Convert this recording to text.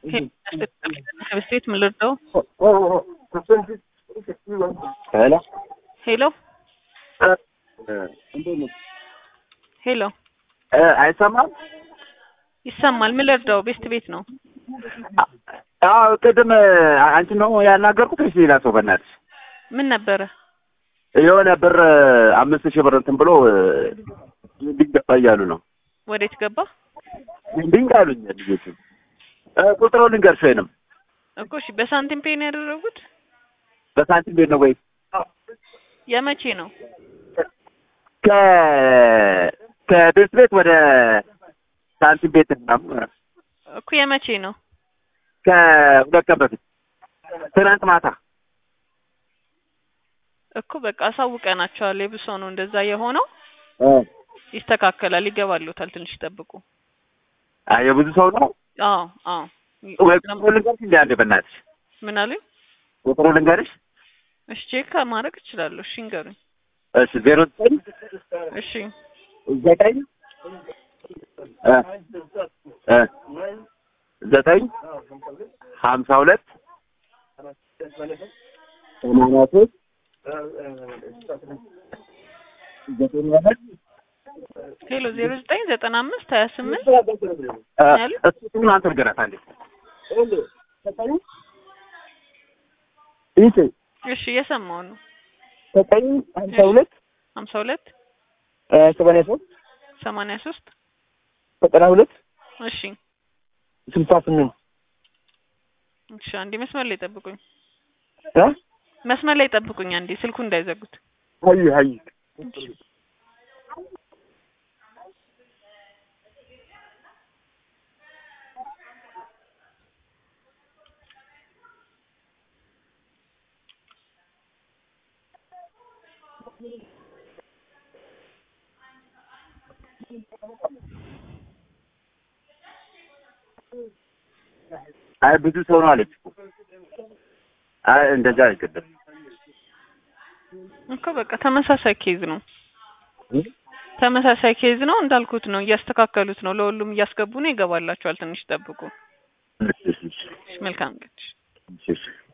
ስቴት ምን ልርዳው? ሄሎ ሄሎ ሄሎ አይሰማም? ይሰማል። ምን ልርዳው? ቤስት ቤት ነው። አዎ ቅድም አንቺ ነው ያናገርኩት ወይስ ሌላ ሰው? በእናትሽ ምን ነበረ? የሆነ ብር አምስት ሺህ ብር እንትን ብሎ ሊገባ እያሉ ነው። ወዴት ገባ ድንቅ አሉኝ ልጆቹ። ቁጥሩ ልንገርሽ ወይንም እኮ እሺ፣ በሳንቲም ፔን ያደረጉት በሳንቲም ቤት ነው ወይ የመቼ ነው? ከ ከቤት ቤት ወደ ሳንቲም ቤት ምናምን እኮ የመቼ ነው? ከሁለት ቀን በፊት ትናንት ማታ እኮ በቃ አሳውቀናቸዋል። የብሶ ነው እንደዛ የሆነው። ይስተካከላል፣ ይገባሉታል። ትንሽ ይጠብቁ። አይ የብዙ ሰው ነው። አዎ አዎ። ወይ ቁጥሩ ልንገርሽ እንደ አንዴ በእናትሽ ምን አሉኝ? ቁጥሩ ልንገርሽ። እሺ ቼክ ማድረግ እችላለሁ። እሺ እንገሩኝ። እሺ ዜሮ ዘጠኝ እሺ ዘጠኝ እ እ ዘጠኝ ሀምሳ ሁለት ሰማንያ ሶስት ዘጠኝ ሁለት ሄሎ ዜሮ ዘጠኝ ዘጠና አምስት ሀያ ስምንት እሱን አንተ ንገራት አንዴ ይህ እሺ እየሰማሁ ነው። ዘጠኝ ሀምሳ ሁለት ሀምሳ ሁለት ሰማንያ ሶስት ሰማንያ ሶስት ዘጠና ሁለት እሺ ስልሳ ስምንት እሺ አንዴ መስመር ላይ ጠብቁኝ። እ መስመር ላይ ጠብቁኝ አንዴ ስልኩ እንዳይዘጉት። ሀይ ሀይ አይ ብዙ ሰው ነው አለች እኮ። አይ እንደዛ አይገድም እኮ በቃ ተመሳሳይ ኬዝ ነው። ተመሳሳይ ኬዝ ነው እንዳልኩት ነው። እያስተካከሉት ነው። ለሁሉም እያስገቡ ነው። ይገባላቸዋል። ትንሽ ጠብቁ። እሺ እሺ መልካም ቀን። እሺ እሺ